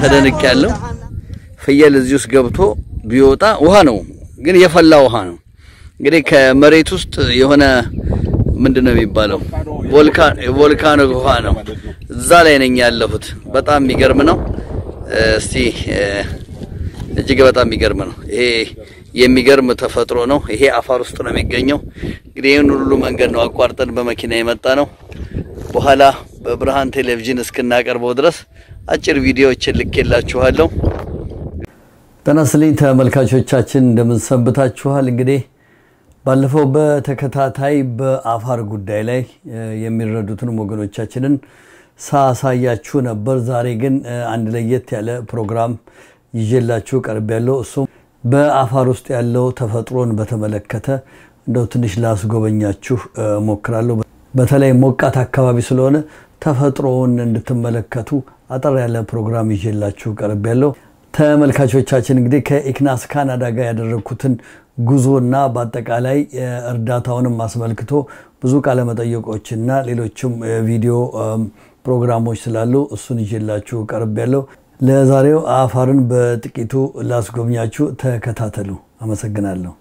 ተደንቅ ያለው ፍየል እዚህ ውስጥ ገብቶ ቢወጣ ውሃ ነው፣ ግን የፈላ ውሃ ነው። እንግዲህ ከመሬት ውስጥ የሆነ ምንድን ነው የሚባለው ቮልካኖ ውሃ ነው። እዛ ላይ ነኝ ያለሁት። በጣም የሚገርም ነው። እስቲ እጅግ በጣም የሚገርም ነው። ይሄ የሚገርም ተፈጥሮ ነው። ይሄ አፋር ውስጥ ነው የሚገኘው። እንግዲህ ይህን ሁሉ መንገድ ነው አቋርጠን በመኪና የመጣ ነው። በኋላ በብርሃን ቴሌቪዥን እስክናቀርበው ድረስ አጭር ቪዲዮዎችን ልኬላችኋለሁ። ጤና ይስጥልኝ ተመልካቾቻችን፣ እንደምንሰንብታችኋል። እንግዲህ ባለፈው በተከታታይ በአፋር ጉዳይ ላይ የሚረዱትን ወገኖቻችንን ሳሳያችሁ ነበር። ዛሬ ግን አንድ ለየት ያለ ፕሮግራም ይዤላችሁ ቀርብ ያለው እሱም በአፋር ውስጥ ያለው ተፈጥሮን በተመለከተ እንደው ትንሽ ላስጎበኛችሁ ሞክራለሁ። በተለይ ሞቃት አካባቢ ስለሆነ ተፈጥሮውን እንድትመለከቱ አጠር ያለ ፕሮግራም ይዤላችሁ ቀርብ ያለው ተመልካቾቻችን እንግዲህ ከኢክናስ ካናዳ ጋር ያደረግኩትን ጉዞና በአጠቃላይ እርዳታውንም አስመልክቶ ብዙ ቃለመጠየቆችና ሌሎችም ቪዲዮ ፕሮግራሞች ስላሉ እሱን ይዤላችሁ ቀርብ ያለው ለዛሬው አፋርን በጥቂቱ ላስጎብኛችሁ። ተከታተሉ። አመሰግናለሁ።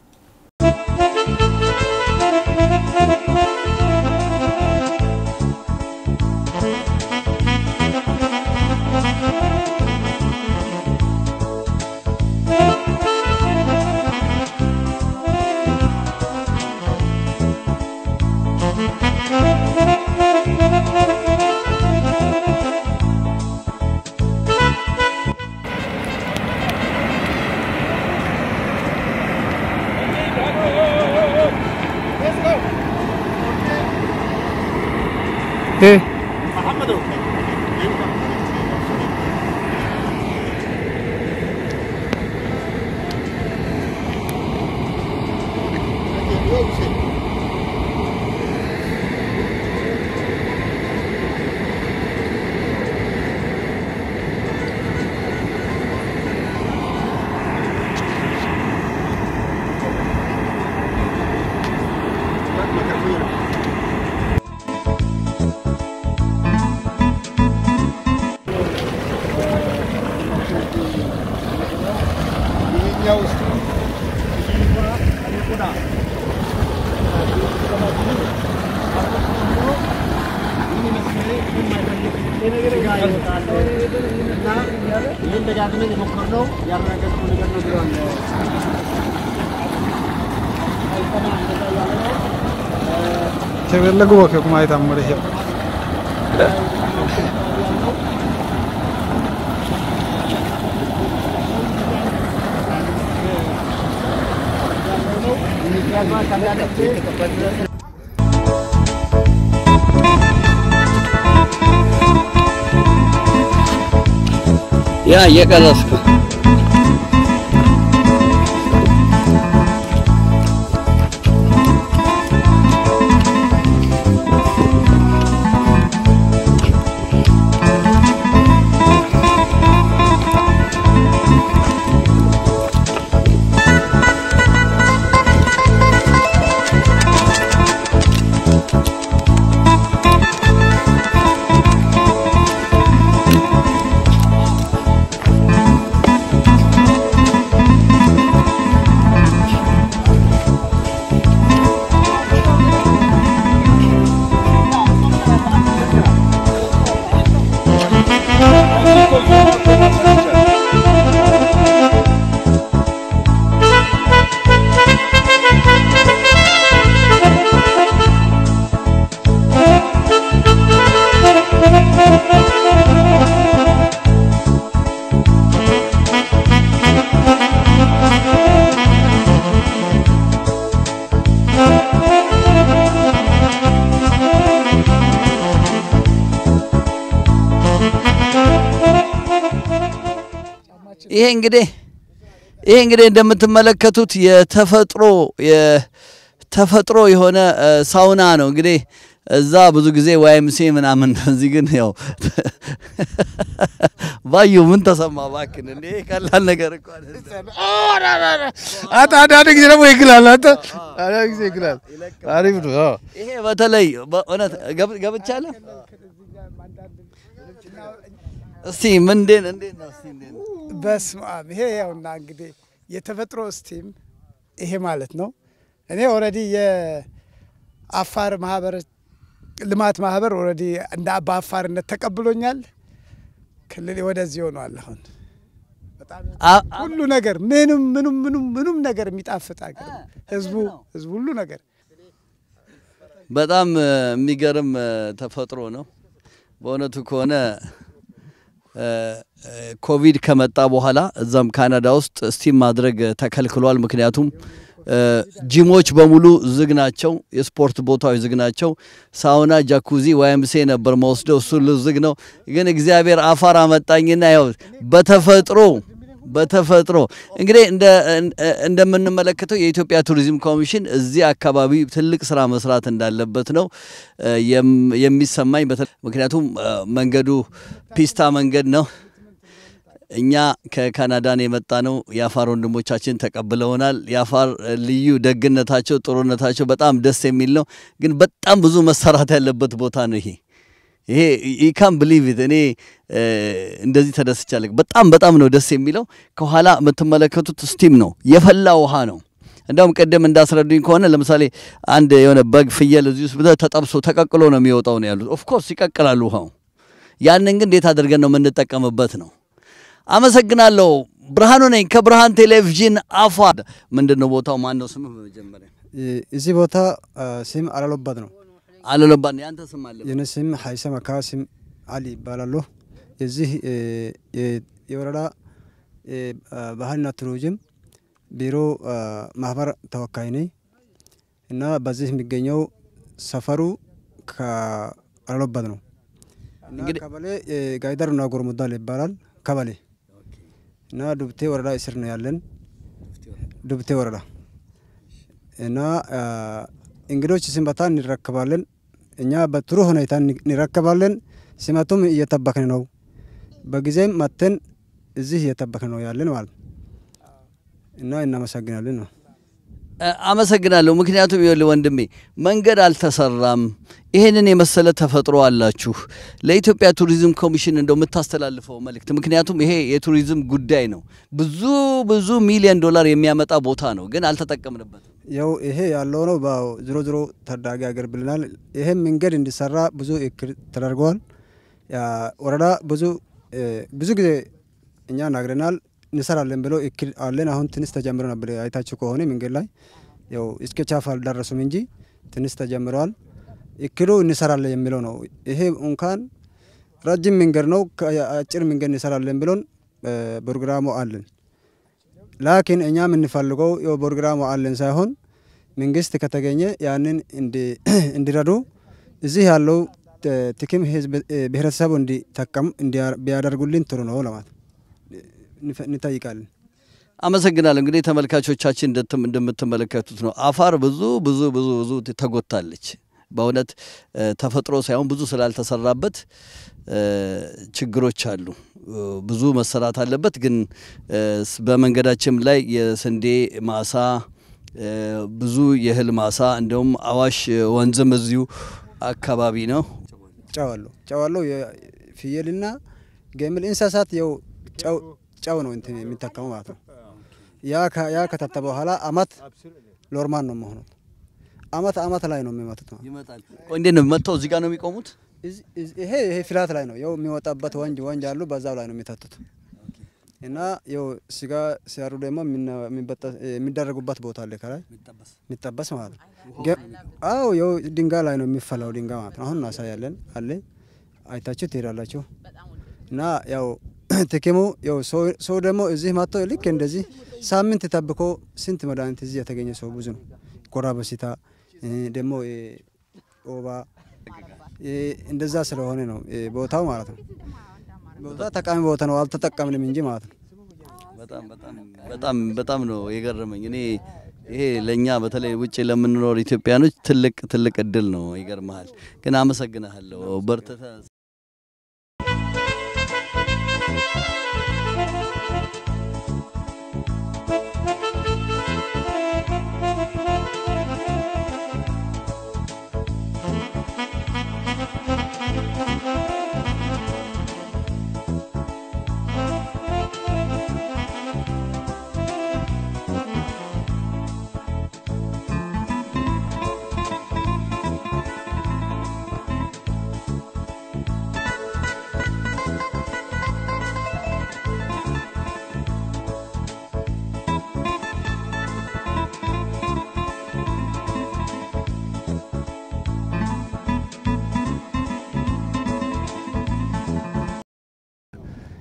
ايه ይህን ደጋግመን የሞከርነው ያረጋገጥነው ነገር ነው ብለዋል። చెవిళ్ళకు ఒక ఒక మాయిత అమ్మడి ያ እየቀረስኩ ይሄ እንግዲህ ይሄ እንግዲህ እንደምትመለከቱት የተፈጥሮ የተፈጥሮ የሆነ ሳውና ነው። እንግዲህ እዛ ብዙ ጊዜ ዋይምሴ ምናምን ነው። እዚህ ግን ያው ባዩ ምን ተሰማ እባክህን? እንዴ ቀላል ነገር እኮ አይደለም። አንተ አንዳንድ ጊዜ ደግሞ ይግላል። አንተ አንዳንድ ጊዜ ይግላል። አሪፍ ነው። አዎ። ይሄ በተለይ በእውነት ገብ- ገብቻለሁ እስቲ ምንድን እንዴት ነው? እስቲ እንዴት ነው? በስመ አብ ይሄ ያውና እንግዲህ የተፈጥሮ ስቲም ይሄ ማለት ነው። እኔ ኦልሬዲ የአፋር ማህበር ልማት ማህበር ኦልሬዲ እንደ በአፋርነት ተቀብሎኛል። ክልል ወደዚህ ሆኗል። አሁን በጣም አ- አ- ሁሉ ነገር ምንም ምንም ምንም ምንም ነገር የሚጣፍጥ ሀገር ነው። ህዝቡ ህዝቡ ሁሉ ነገር በጣም እ፣ የሚገርም እ፣ ተፈጥሮ ነው። በእውነቱ ከሆነ እ፣ እ፣ ኮቪድ ከመጣ በኋላ እዛም ካናዳ ውስጥ ስቲም ማድረግ ተከልክሏል። ምክንያቱም እ፣ ጂሞች በሙሉ ዝግ ናቸው። የስፖርት ቦታዎች ዝግ ናቸው። ሳውና፣ ጃኩዚ፣ ዋይምሴ ነበር መወስደው እሱ ሁሉ ዝግ ነው። ግን እግዚአብሔር አፋር አመጣኝና ያው በተፈጥሮ በተፈጥሮ እንግዲህ እንደ እንደምንመለከተው የኢትዮጵያ ቱሪዝም ኮሚሽን እዚህ አካባቢ ትልቅ ስራ መስራት እንዳለበት ነው እ፣ የም- የሚሰማኝ። በተ- ምክንያቱም እ፣ መንገዱ ፒስታ መንገድ ነው። እኛ ከካናዳን የመጣ ነው። የአፋር ወንድሞቻችን ተቀብለውናል። የአፋር እ፣ ልዩ ደግነታቸው፣ ጥሩነታቸው በጣም ደስ የሚል ነው። ግን በጣም ብዙ መሰራት ያለበት ቦታ ነው ይሄ ይሄ ኢካን ብሊቭ ኢት እኔ እ፣ እንደዚህ ተደስቻለሁ። በጣም በጣም ነው ደስ የሚለው። ከኋላ የምትመለከቱት ስቲም ነው፣ የፈላ ውሃ ነው። እንደውም ቅድም እንዳስረዱኝ ከሆነ ለምሳሌ አንድ የሆነ በግ ፍየል እዚህ ውስጥ ብለህ ተጠብሶ ተቀቅሎ ነው የሚወጣው ነው ያሉት። ኦፍኮርስ ይቀቅላሉ ውሃው። ያንን ግን እንዴት አድርገን ነው የምንጠቀምበት ነው። አመሰግናለሁ። ብርሃኑ ነኝ ከብርሃን ቴሌቪዥን አፋር። ምንድን ነው ቦታው? ማን ነው ስምህ? በመጀመሪያ እዚህ ቦታ ስም አላሎባት ነው። አለለባን ያንተ ስም አለ የኔ ስም ሀይሰም አካ ስም አሊ ይባላለሁ። የዚህ እ፣ የ- የወረዳ እ፣ ባህልና ቱሪዝም ቢሮ አ፣ ማህበር ተወካይ ነኝ እና በዚህ የሚገኘው ሰፈሩ ከአላሎባት ነው። እና እንግዲህ- ቀበሌ እ፣ ጋይዳሩና ጎርሙዳል ይባላል ቀበሌ እና ዱብቴ ወረዳ እስር ነው ያለን ዱብቴ ወረዳ እና አ፣ እንግዶች ሲመጣ እንረከባለን። እኛ በጥሩ ሁኔታ እን- እንረከባለን። ሲመጡም እየጠበቅን ነው። በጊዜም መጥተን እዚህ እየጠበቅን ነው ያለን ማለት ነው እና እናመሰግናለን ነው። እ፣ አመሰግናለሁ። ምክንያቱም ይኸውልህ ወንድሜ መንገድ አልተሰራም። ይሄንን የመሰለ ተፈጥሮ አላችሁ። ለኢትዮጵያ ቱሪዝም ኮሚሽን እንደው የምታስተላልፈው መልእክት፣ ምክንያቱም ይሄ የቱሪዝም ጉዳይ ነው። ብዙ ብዙ ሚሊዮን ዶላር የሚያመጣ ቦታ ነው፣ ግን አልተጠቀምንበትም። ያው ይሄ ያለው ነው። በ- ዝሮ ዝሮ ታዳጊ ሀገር ብለናል። ይሄም መንገድ እንዲሰራ ብዙ እክል ተደርገዋል። ያ ወረዳ ብዙ እ፣ ብዙ ጊዜ እኛ ናግረናል እንሰራለን ብሎ እክል አለን። አሁን ትንሽ ተጀምሮ ነበር። አይታችሁ ከሆነ መንገድ ላይ ያው እስከ ቻፍ አልደረሱም እንጂ ትንሽ ተጀምረዋል። እክሉ እንሰራለን የሚለው ነው። ይሄ እንኳን ረጅም መንገድ ነው። አጭር መንገድ እንሰራለን ብሎን እ፣ ፕሮግራሙ አለን ላኪን እኛ የምንፈልገው ያው ፕሮግራሙ አለን ሳይሆን መንግስት ከተገኘ ያንን እንዲ- እንዲረዱ እዚህ ያለው እ፣ ጥቅም ህዝብ እ፣ ብሔረተሰቡ እንዲጠቀም እንዲያ- ቢያደርጉልን ጥሩ ነው ለማለት እንፈ- እንጠይቃለን። አመሰግናለሁ። እንግዲህ ተመልካቾቻችን እንደትም- እንደምትመለከቱት ነው አፋር ብዙ ብዙ ብዙ ብዙ ተጎድታለች። በእውነት እ፣ ተፈጥሮ ሳይሆን ብዙ ስላልተሰራበት እ፣ ችግሮች አሉ። እ፣ ብዙ መሰራት አለበት። ግን እ፣ ስ- በመንገዳችን ላይ የስንዴ ማሳ እ፣ ብዙ የእህል ማሳ እንዲሁም አዋሽ ወንዝም እዚሁ አካባቢ ነው። ጨዋለሁ ጨዋለሁ ፍየልና ገምል እንስሳት ያው ጨው ጨው ነው እንትን የሚጠቀሙ ማለት ነው። ያ ከ- ያ ከታተ በኋላ አመት ሎርማን ነው መሆኑት አመት አመት ላይ ነው የሚመጡት ማለት ነው። ይመጣል። ቆይ እንዴት ነው መጥተው እዚህ ጋር ነው የሚቆሙት? እዚህ- እዚህ- ይሄ ይሄ ፍላት ላይ ነው ያው የሚወጣበት ወንጅ ወንጅ አሉ በዛው ላይ ነው የሚተቱት እና ያው ስጋ ሲያሩ ደግሞ የሚነ- የሚበጠስ- የሚደረጉበት ቦታ አለ ከላይ የሚጠበስ ማለት ነው። ገ- አዎ ያው ድንጋይ ላይ ነው የሚፈላው ድንጋይ ማለት ነው። አሁን እናሳያለን አለ አይታችሁ ትሄዳላችሁ። እና ያው ጥቅሙ ያው ሰው ሰው ደግሞ እዚህ መጥቶ ልክ እንደዚህ ሳምንት ጠብቆ ስንት መድኃኒት እዚህ የተገኘ ሰው ብዙ ነው። ኮራ በሽታ እ፣ ደግሞ እ፣ ወባ እ፣ እንደዛ ስለሆነ ነው እ፣ ቦታው ማለት ነው። ቦታ ጠቃሚ ቦታ ነው፣ አልተጠቀምንም እንጂ ማለት ነው። በጣም በጣም በጣም በጣም ነው የገረመኝ። እኔ ይሄ ለእኛ በተለይ ውጭ ለምንኖር ኢትዮጵያኖች ትልቅ ትልቅ እድል ነው። ይገርመሃል። ግን አመሰግናለሁ። በርትተህ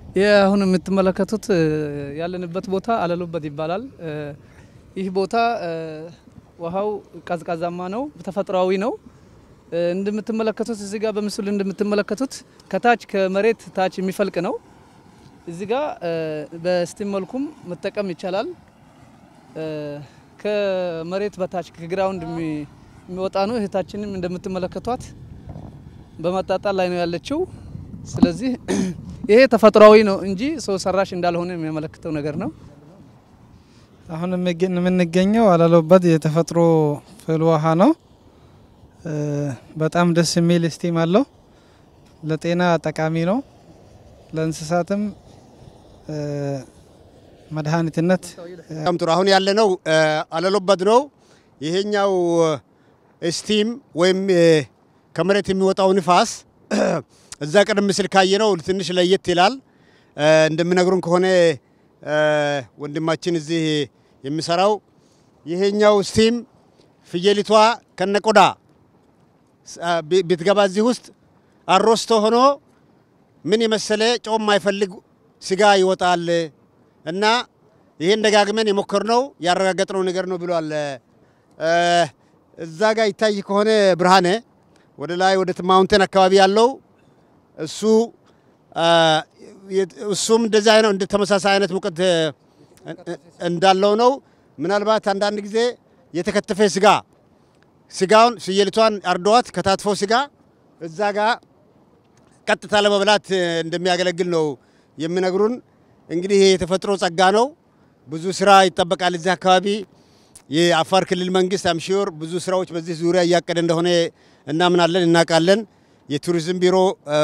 ይህ አሁን የምትመለከቱት እ፣ ያለንበት ቦታ አለሉበት ይባላል። እ፣ ይህ ቦታ እ፣ ውሃው ቀዝቃዛማ ነው፣ ተፈጥሯዊ ነው። እ፣ እንደምትመለከቱት እዚህ ጋር በምስሉ እንደምትመለከቱት ከታች ከመሬት ታች የሚፈልቅ ነው። እዚህ ጋር እ፣ በስቲም መልኩም መጠቀም ይቻላል። እ፣ ከመሬት በታች ከግራውንድ የሚ- የሚወጣ ነው። እህታችንም እንደምትመለከቷት በማጣጣል ላይ ነው ያለችው። ስለዚህ ይሄ ተፈጥሯዊ ነው እንጂ ሰው ሰራሽ እንዳልሆነ የሚያመለክተው ነገር ነው። አሁን የሚገኝ- የምንገኘው አለሉበት የተፈጥሮ ፍል ውሃ ነው። እ፣ በጣም ደስ የሚል ስቲም አለው። ለጤና ጠቃሚ ነው። ለእንስሳትም እ፣ መድኃኒትነት በጣም ጥሩ። አሁን ያለነው አለሎበት ነው። ይሄኛው ስቲም ወይም እ፣ ከመሬት የሚወጣው ንፋስ እዛ ቀደም ሲል ካየነው ትንሽ ለየት ይላል። እ፣ እንደሚነግሩን ከሆነ እ፣ ወንድማችን እዚህ የሚሰራው ይሄኛው ስቲም ፍየሊቷ ከነቆዳ ስ- አ፣ ቢ- ብትገባ እዚህ ውስጥ አሮስቶ ሆኖ ምን የመሰለ ጨው የማይፈልግ ስጋ ይወጣል እና ይሄን ደጋግመን የሞከርነው ያረጋገጥነው ነገር ነው ብሏል። እ፣ እዛ ጋር ይታይ ከሆነ ብርሃኔ ወደ ላይ ወደ ማውንቴን አካባቢ ያለው እሱ አ፣ የት- እሱም እንደዚህ አይነት እንደ ተመሳሳይ አይነት ሙቀት እ፣ እ፣ እንዳለው ነው። ምናልባት አንዳንድ ጊዜ የተከተፈ ስጋ ስጋውን ፍየሊቷን አርደዋት ከታትፎ ስጋ እዛ ጋር ቀጥታ ለመብላት እ፣ እንደሚያገለግል ነው የሚነግሩን። እንግዲህ ይሄ የተፈጥሮ ጸጋ ነው። ብዙ ስራ ይጠበቃል እዚህ አካባቢ። የአፋር ክልል መንግስት አምሺዮር ብዙ ስራዎች በዚህ ዙሪያ እያቀደ እንደሆነ እናምናለን፣ እናውቃለን። የቱሪዝም ቢሮ እ፣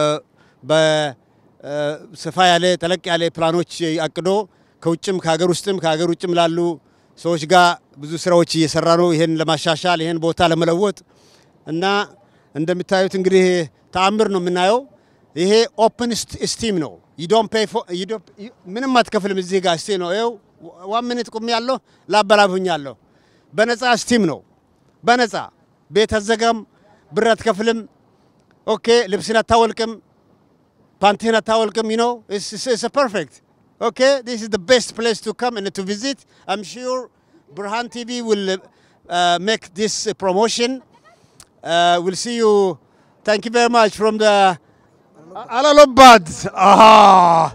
በሰፋ ያለ ጠለቅ ያለ ፕላኖች አቅዶ ከውጭም ከሀገር ውስጥም ከሀገር ውጭም ላሉ ሰዎች ጋር ብዙ ስራዎች እየሰራ ነው። ይሄን ለማሻሻል ይሄን ቦታ ለመለወጥ እና እንደምታዩት እንግዲህ ተአምር ነው የምናየው። ይሄ ኦፕን ስቲም ነው። ዩዶን ፔይ ምንም አትከፍልም። እዚህ ጋር ስቲም ነው። ይኸው ዋን ሚኒት ቁም ያለሁ ላበላብሁኝ ያለሁ በነፃ ስቲም ነው። በነፃ ቤት አዘጋም፣ ብር አትከፍልም። ኦኬ ልብስን አታወልቅም፣ ፓንቲህን አታወልቅም። ዩ ኖ ኢትስ ፐርፌክት ኦኬ ዲስ ኢዝ ዘ ቤስት ፕሌስ ቱ ካም ኤንድ ቱ ቪዚት አም ሹር ብርሃን ቲቪ ዊል ሜክ ዲስ ፕሮሞሽን Uh, we'll see you. Thank you very much from the Alalobad. Ah.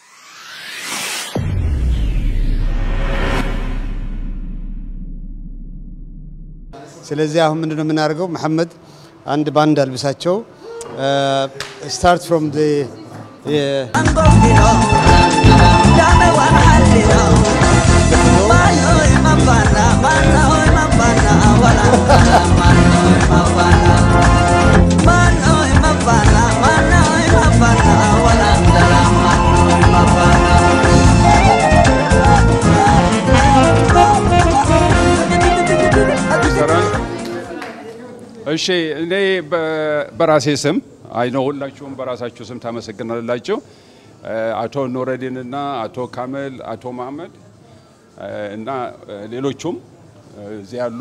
ስለዚህ አሁን ምንድን ነው የምናደርገው? መሐመድ አንድ ባንድ አልብሳቸው ስታርት ፍሮም ይሰራል። እሺ እኔ በ- በራሴ ስም አይኖ ሁላችሁም በራሳችሁ ስም ታመሰግናላችሁ። እ፣ አቶ ኑረዲን እና አቶ ካመል፣ አቶ መሀመድ እ፣ እና እ፣ ሌሎቹም እ፣ እዚህ ያሉ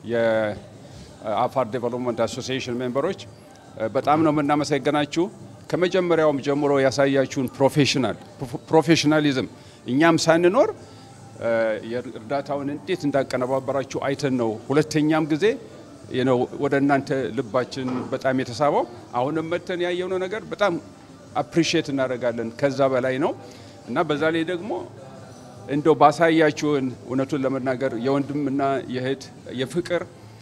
የአፋር ዴቨሎፕመንት አሶሲዬሽን ሜምበሮች እ፣ በጣም ነው የምናመሰግናችሁ። ከመጀመሪያውም ጀምሮ ያሳያችሁን ፕሮፌሽናል ፕሮፌሽናሊዝም እኛም ሳንኖር እ፣ የእርዳታውን እንዴት እንዳቀነባበራችሁ አይተን ነው ሁለተኛም ጊዜ ነው ወደ እናንተ ልባችን በጣም የተሳበው። አሁንም መተን ያየነው ነገር በጣም አፕሪሺየት እናደርጋለን። ከዛ በላይ ነው እና በዛ ላይ ደግሞ እንደው ባሳያችሁን እውነቱን ለመናገር የወንድምና የእህት የፍቅር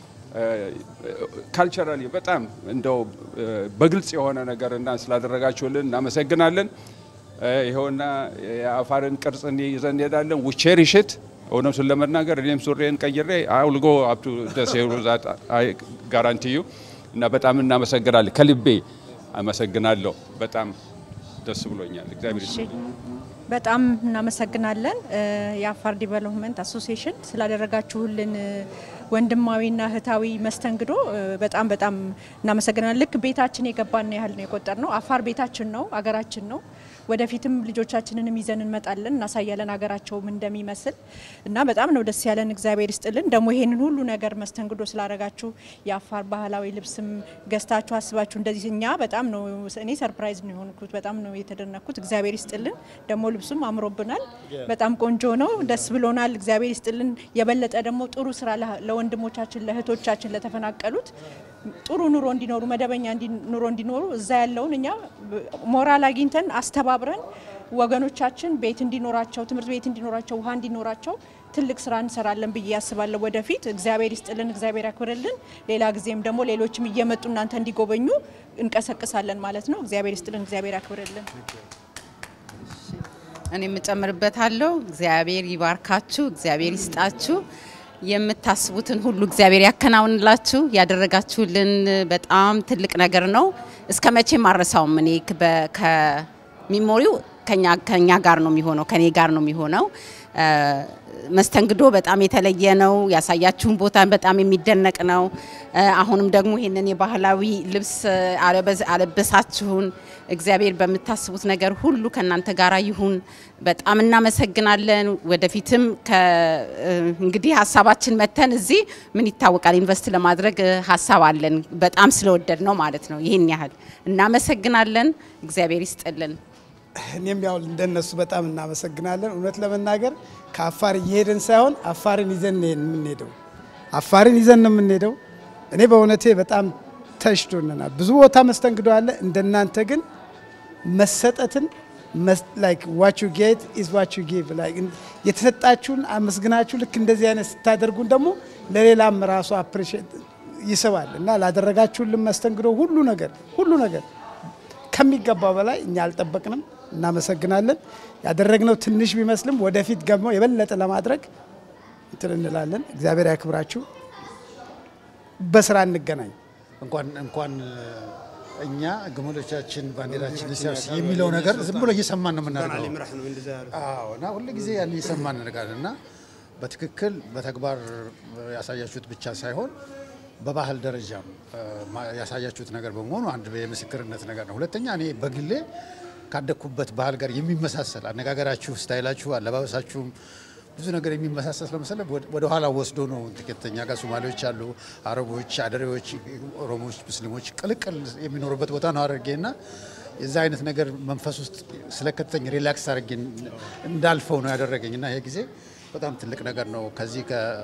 ካልቸራሊ በጣም እንደው እ፣ በግልጽ የሆነ ነገር እና ስላደረጋችሁልን እናመሰግናለን። እ፣ ይኸውና የአፋርን ቅርጽ ይዘን እንሄዳለን። ውቼሪሽት እውነቱን ለመናገር እኔም ሱሬን ቀይሬ አውልጎ አብቱ ደሴ ዛት ጋራንቲዩ እና በጣም እናመሰግናለን። ከልቤ አመሰግናለሁ። በጣም ደስ ብሎኛል። እግዚአብሔር ይስጥልኝ። በጣም እናመሰግናለን እ፣ የአፋር ዲቨሎፕመንት አሶሲዬሽን ስላደረጋችሁልን እ፣ ወንድማዊና እህታዊ መስተንግዶ እ፣ በጣም በጣም እናመሰግናለን። ልክ ቤታችን የገባን ያህል ነው የቆጠር ነው። አፋር ቤታችን ነው፣ አገራችን ነው። ወደፊትም ልጆቻችንንም ይዘን እንመጣለን፣ እናሳያለን ሀገራቸውም እንደሚመስል እና በጣም ነው ደስ ያለን። እግዚአብሔር ይስጥልን። ደግሞ ይሄንን ሁሉ ነገር መስተንግዶ ስላደረጋችሁ የአፋር ባህላዊ ልብስም ገዝታችሁ አስባችሁ እንደዚህ እኛ በጣም ነው እኔ ሰርፕራይዝ ነው የሆንኩት። በጣም ነው የተደነኩት። እግዚአብሔር ይስጥልን። ደግሞ ልብሱም አምሮብናል። በጣም ቆንጆ ነው። ደስ ብሎናል። እግዚአብሔር ይስጥልን። የበለጠ ደግሞ ጥሩ ስራ ለ- ለወንድሞቻችን ለእህቶቻችን ለተፈናቀሉት ጥሩ ኑሮ እንዲኖሩ መደበኛ እንዲ- ኑሮ እንዲኖሩ እዛ ያለውን እኛ ሞራል አግኝተን አስተባብረን ወገኖቻችን ቤት እንዲኖራቸው፣ ትምህርት ቤት እንዲኖራቸው፣ ውሃ እንዲኖራቸው ትልቅ ስራ እንሰራለን ብዬ ያስባለሁ። ወደፊት እግዚአብሔር ይስጥልን፣ እግዚአብሔር ያክብርልን። ሌላ ጊዜም ደግሞ ሌሎችም እየመጡ እናንተ እንዲጎበኙ እንቀሰቅሳለን ማለት ነው። እግዚአብሔር ይስጥልን፣ እግዚአብሔር ያክብርልን። እኔ የምጨምርበታለሁ። እግዚአብሔር ይባርካችሁ፣ እግዚአብሔር ይስጣችሁ፣ የምታስቡትን ሁሉ እግዚአብሔር ያከናውንላችሁ። ያደረጋችሁልን በጣም ትልቅ ነገር ነው። እስከ መቼም አረሳውም። እኔ በ- ከሚሞሪው ከኛ ከኛ ጋር ነው የሚሆነው፣ ከኔ ጋር ነው የሚሆነው። እ፣ መስተንግዶ በጣም የተለየ ነው። ያሳያችሁን ቦታ በጣም የሚደነቅ ነው። እ፣ አሁንም ደግሞ ይህንን የባህላዊ ልብስ አለበዝ- አለበሳችሁን። እግዚአብሔር በምታስቡት ነገር ሁሉ ከእናንተ ጋር ይሁን። በጣም እናመሰግናለን። ወደፊትም ከ- እ፣ እንግዲህ ሀሳባችን መተን እዚህ ምን ይታወቃል ኢንቨስት ለማድረግ እ፣ ሀሳብ አለን። በጣም ስለወደድ ነው ማለት ነው። ይህን ያህል እናመሰግናለን። እግዚአብሔር ይስጥልን። እኔም ያው እንደነሱ በጣም እናመሰግናለን። እውነት ለመናገር ከአፋር እየሄድን ሳይሆን አፋርን ይዘን ነው የምንሄደው። አፋርን ይዘን ነው የምንሄደው። እኔ በእውነቴ በጣም ተሽቶናል። ብዙ ቦታ መስተንግዶ አለ። እንደናንተ ግን መሰጠትን ላይክ ዋች ዩ ጌት ኢዝ ዋች ዩ ጊቭ የተሰጣችሁን አመስግናችሁ ልክ እንደዚህ አይነት ስታደርጉን ደግሞ ለሌላም ራሱ አፕሪሼት ይስባል እና ላደረጋችሁልን መስተንግዶ ሁሉ ነገር ሁሉ ነገር ከሚገባው በላይ እኛ አልጠበቅንም። እናመሰግናለን። ያደረግነው ትንሽ ቢመስልም ወደፊት ደግሞ የበለጠ ለማድረግ እንትን እንላለን። እግዚአብሔር ያክብራችሁ። በስራ እንገናኝ። እንኳን እንኳን እኛ ግመሎቻችን ባንዲራችን ሲያርስ የሚለው ነገር ዝም ብሎ እየሰማን ነው የምናደርገው። አዎ፣ እና ሁል ጊዜ ያን እየሰማን እናደርጋለን እና በትክክል በተግባር ያሳያችሁት ብቻ ሳይሆን በባህል ደረጃም ማ- ያሳያችሁት ነገር በመሆኑ አንድ የምስክርነት ነገር ነው። ሁለተኛ እኔ በግሌ ካደግኩበት ባህል ጋር የሚመሳሰል አነጋገራችሁ፣ ስታይላችሁ፣ አለባበሳችሁም ብዙ ነገር የሚመሳሰል ስለመሰለ ወደ ኋላ ወስዶ ነው ጥቂተኛ ጋር ሶማሌዎች አሉ፣ አረቦች፣ አደሬዎች፣ ኦሮሞዎች፣ ሙስሊሞች ቅልቅል የሚኖሩበት ቦታ ነው አድርጌ እና የዛ አይነት ነገር መንፈስ ውስጥ ስለከተኝ ሪላክስ አድርጌ እንዳልፈው ነው ያደረገኝ እና ይሄ ጊዜ በጣም ትልቅ ነገር ነው። ከዚህ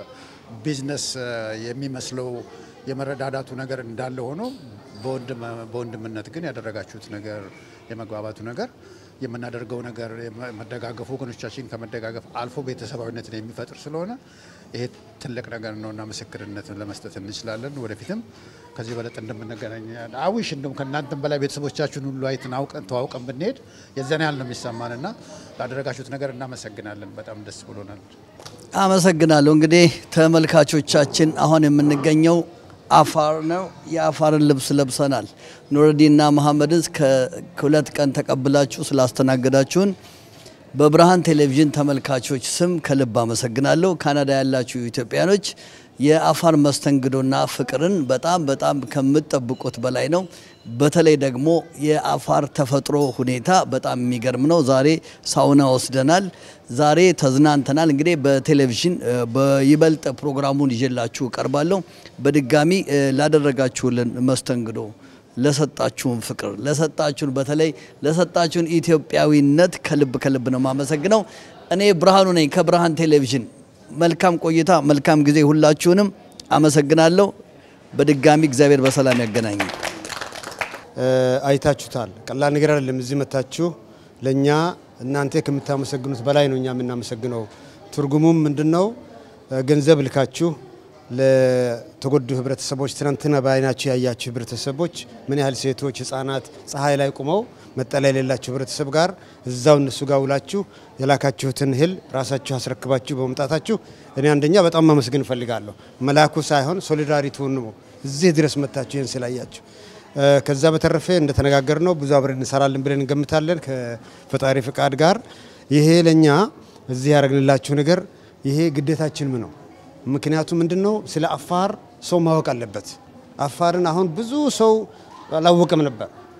ከቢዝነስ የሚመስለው የመረዳዳቱ ነገር እንዳለ ሆኖ በወንድም- በወንድምነት ግን ያደረጋችሁት ነገር የመግባባቱ ነገር የምናደርገው ነገር የመደጋገፉ ወገኖቻችን ከመደጋገፍ አልፎ ቤተሰባዊነትን የሚፈጥር ስለሆነ ይሄ ትልቅ ነገር ነው እና ምስክርነትን ለመስጠት እንችላለን። ወደፊትም ከዚህ በለጠ እንደምንገናኝ አዊሽ እንደም ከእናንተም በላይ ቤተሰቦቻችሁን ሁሉ አይተን አውቀን ተዋውቀን ብንሄድ የዚያን ያህል ነው የሚሰማን እና ላደረጋችሁት ነገር እናመሰግናለን። በጣም ደስ ብሎናል። አመሰግናለሁ። እንግዲህ ተመልካቾቻችን አሁን የምንገኘው አፋር ነው። የአፋርን ልብስ ለብሰናል። ኑረዲንና መሐመድን ከ- ከሁለት ቀን ተቀብላችሁ ስላስተናገዳችሁን በብርሃን ቴሌቪዥን ተመልካቾች ስም ከልብ አመሰግናለሁ። ካናዳ ያላችሁ ኢትዮጵያኖች የአፋር መስተንግዶና ፍቅርን በጣም በጣም ከምትጠብቁት በላይ ነው። በተለይ ደግሞ የአፋር ተፈጥሮ ሁኔታ በጣም የሚገርም ነው። ዛሬ ሳውና ወስደናል። ዛሬ ተዝናንተናል። እንግዲህ በቴሌቪዥን እ፣ በይበልጥ ፕሮግራሙን ይዤላችሁ እቀርባለሁ። በድጋሚ እ፣ ላደረጋችሁልን መስተንግዶ ለሰጣችሁን ፍቅር ለሰጣችሁን በተለይ ለሰጣችሁን ኢትዮጵያዊነት ከልብ ከልብ ነው የማመሰግነው። እኔ ብርሃኑ ነኝ ከብርሃን ቴሌቪዥን። መልካም ቆይታ፣ መልካም ጊዜ። ሁላችሁንም አመሰግናለሁ። በድጋሚ እግዚአብሔር በሰላም ያገናኘን። አይታችሁታል። ቀላል ነገር አይደለም። እዚህ መታችሁ ለእኛ እናንተ ከምታመሰግኑት በላይ ነው እኛ የምናመሰግነው። ትርጉሙም ምንድን ነው? ገንዘብ ልካችሁ ለተጎዱ ህብረተሰቦች፣ ትናንትና በአይናችሁ ያያችሁ ህብረተሰቦች ምን ያህል ሴቶች፣ ህጻናት ፀሐይ ላይ ቁመው መጠለያ የሌላቸው ህብረተሰብ ጋር እዛው እነሱ ጋር ውላችሁ የላካችሁትን እህል ራሳችሁ አስረክባችሁ በመምጣታችሁ እኔ አንደኛ በጣም ማመስገን እፈልጋለሁ። መላኩ ሳይሆን ሶሊዳሪቲውን ነው እዚህ ድረስ መታችሁ ይህን ስላያችሁ እ፣ ከዛ በተረፈ እንደተነጋገር ነው ብዙ አብረን እንሰራለን ብለን እንገምታለን ከፈጣሪ ፍቃድ ጋር። ይሄ ለእኛ እዚህ ያደረግንላችሁ ነገር ይሄ ግዴታችንም ነው። ምክንያቱም ምንድን ነው ስለ አፋር ሰው ማወቅ አለበት። አፋርን አሁን ብዙ ሰው አላወቀም ነበር።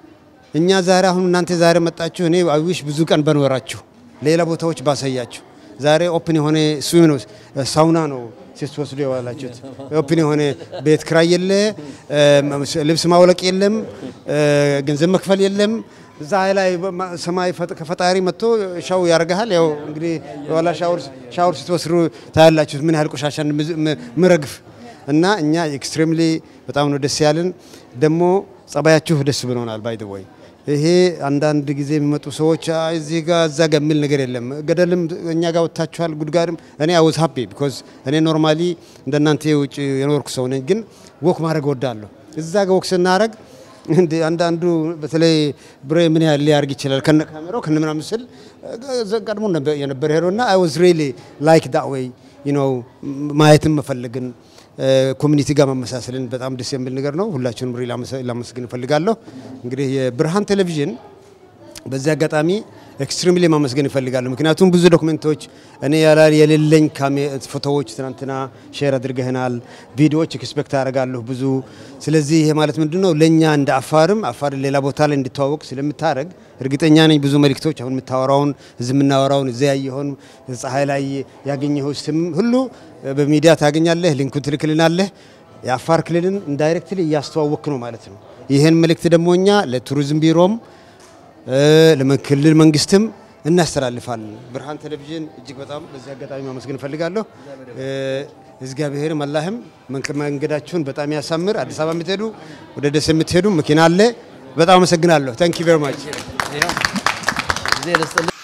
እኛ ዛሬ አሁን እናንተ ዛሬ መጣችሁ፣ እኔ አዊሽ ብዙ ቀን በኖራችሁ ሌላ ቦታዎች ባሳያችሁ። ዛሬ ኦፕን የሆነ ስዊም ነው ሳውና ነው ስትወስዱ የዋላችሁት። ኦፕን የሆነ ቤት ክራይ የለ፣ ልብስ ማውለቅ የለም፣ ገንዘብ መክፈል የለም። እዛ ላይ ሰማይ ከፈጣሪ መጥቶ ሻው ያደርግሃል። ያው እንግዲህ የኋላ ሻወር ስትወስዱ ታያላችሁት ምን ያህል ቆሻሻ ምረግፍ እና እኛ ኤክስትሪምሊ በጣም ነው ደስ ያለን። ደግሞ ጸባያችሁ ደስ ብሎናል። ባይ ወይ ይሄ አንዳንድ ጊዜ የሚመጡ ሰዎች እዚህ ጋር እዛ ጋር የሚል ነገር የለም። ገደልም እኛ ጋር ወጥታችኋል፣ ጉድጓድም እኔ አውዝ ሀፒ ቢኮዝ እኔ ኖርማሊ እንደናንተ የውጭ የኖርኩ ሰው ነኝ፣ ግን ወክ ማድረግ ወዳለሁ። እዛ ጋር ወክ ስናደረግ እንደ አንዳንዱ በተለይ ብሬ ምን ያህል ሊያርግ ይችላል ከነ ካሜራው ከነ ምናምን ስል ቀድሞ የነበረ ሄዶና አይ ዋዝ ሪሊ ላይክ ዳት ዌይ ዩ ኖ ማየትም መፈለግን ኮሚኒቲ ጋር መመሳሰልን በጣም ደስ የሚል ነገር ነው። ሁላችሁንም ሪ ላመሰግን እፈልጋለሁ። እንግዲህ የብርሃን ቴሌቪዥን በዚህ አጋጣሚ ኤክስትሪምሊ ማመስገን ይፈልጋሉ። ምክንያቱም ብዙ ዶክመንቶች እኔ ያላል የሌለኝ ፎቶዎች ትናንትና ሼር አድርገህናል፣ ቪዲዮዎች ኤክስፔክት አደርጋለሁ ብዙ። ስለዚህ ይሄ ማለት ምንድን ነው ለእኛ እንደ አፋርም አፋር ሌላ ቦታ ላይ እንዲተዋወቅ ስለምታደረግ እርግጠኛ ነኝ ብዙ መልእክቶች አሁን የምታወራውን እዚህ የምናወራውን እዚ ያየኸውን ፀሐይ ላይ ያገኘኸው ስም ሁሉ በሚዲያ ታገኛለህ፣ ሊንኩን ትልክልናለህ። የአፋር ክልልን ኢንዳይሬክትሊ እያስተዋወክ ነው ማለት ነው። ይህን መልእክት ደግሞ እኛ ለቱሪዝም ቢሮም ለክልል መንግስትም እናስተላልፋለን። ብርሃን ቴሌቪዥን እጅግ በጣም በዚህ አጋጣሚ ማመስገን እፈልጋለሁ። እግዚአብሔር አላህም መንገዳችሁን በጣም ያሳምር። አዲስ አበባ የምትሄዱ ወደ ደስ የምትሄዱ መኪና አለ። በጣም አመሰግናለሁ። ታንክ ዩ ቬሪ ማች